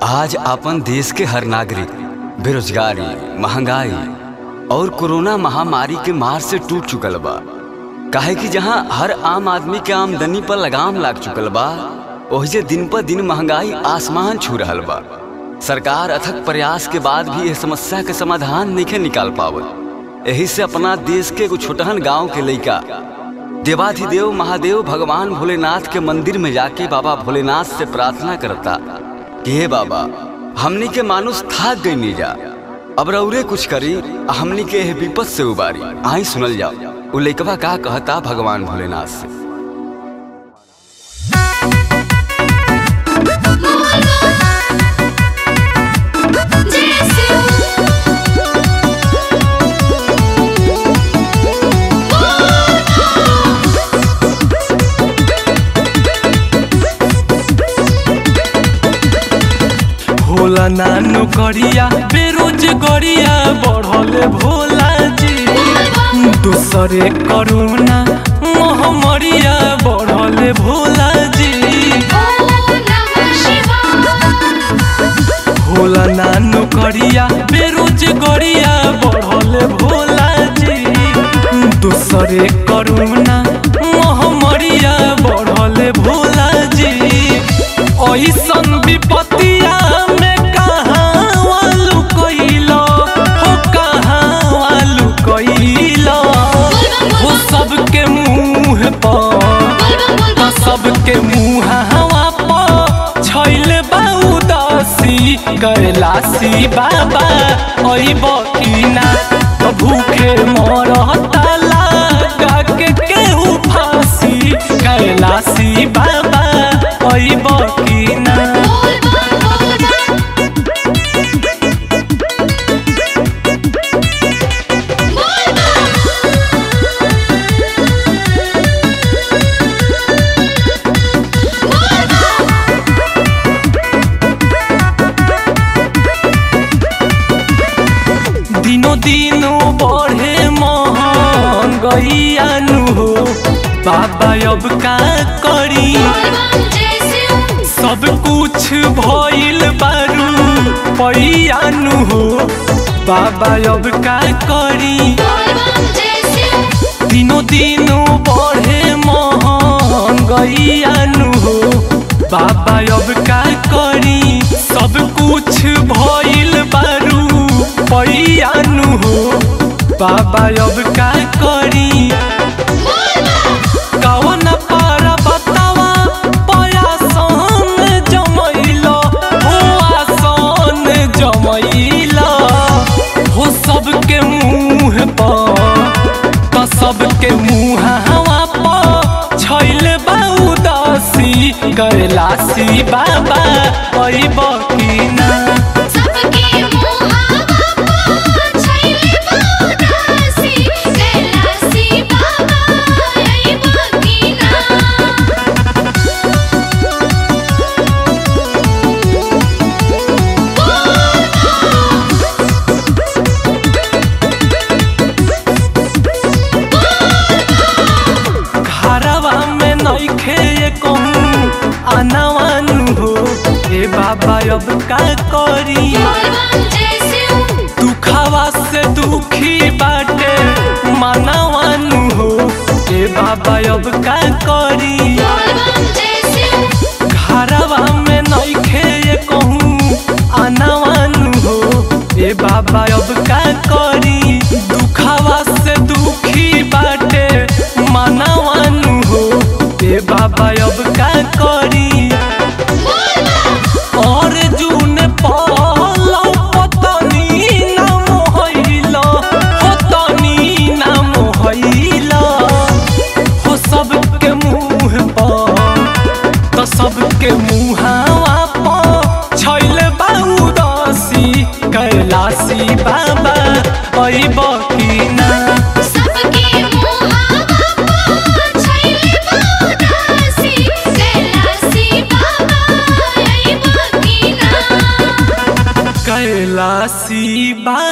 आज अपन देश के हर नागरिक बेरोजगारी महंगाई और कोरोना महामारी के मार से टूट चुकल बा काहे कि जहां हर आम आदमी के आमदनी पर लगाम लाग चुकल बा ओहिजे दिन पर दिन महंगाई आसमान छू रहल बा सरकार अथक प्रयास के बाद भी यह समस्या के समाधान नहीं निकाल पावत यही से अपना देश के एगो छोटहन गांव के लइका देवाधिदेव महादेव भगवान भोलेनाथ के मंदिर में जाके बाबा भोलेनाथ से प्रार्थना करता कि हे बाबा हमनी के मानुष थाक गई नहीं जा अब रौरे कुछ करी आ हमनी के एह विपद से उबारी आई सुनल जाओ उ लइकवा का कहता भगवान भोलेनाथ से भोला नानो करिया बेरोजगारिया बढ़ले भोला जी दूसरे करोना महामारिया बढ़ले भोला जी भोला नानो करिया बेरोजगारिया बढ़ले भोला जी दूसरे करोना महामारिया बढ़ले भोला जी ऐसन विपत्तिया में कहाँ वालू कइलो हो कहाँ वालू कइलो हो सबके मुंह पर सबके मुंह हवा पर छैल बाउदासी कैलासी बाबा अइब की ना तो भूखे मरता लगा के केहू फांसी कैलासी बाबा अइब की ना दिनो दिनो बढ़े महंगैयानु हो बाबा अब का करी सब कुछ भइल बारू पैयानु हो बाबा अब का करी दिनो दिनो बढ़े महंगैयानु हो बाबा अब का करी सब कुछ भइल बारू पैयानु हो बाबा अब का करी कवन पर बतावा पयासन जमैलो हो आसन जमैलो हो सबके मुंह पर तो सबके मुंह हवा पर छैल बाउदासी कैलासी बाबा अइब की ना घरवा में नइखे कहूँ आनावानु हो ए बाबा अब का करी दुखावा से दुखी बाटे मानवानु हो ए बाबा अब का करी घरवा में नइखे कहूँ आनावानु हो ए बाबा अब का करी दुखावा से दुखी बाटे मानवानु हो ए बाबा अब का करी और जून पालो पतनी नाम होइलो पतनी नाम होइलो हो सबके मुंह पर तो सबके मुहावा पर छैल बाउदासी कैलासी बाबा अइब की ना कैलासी बा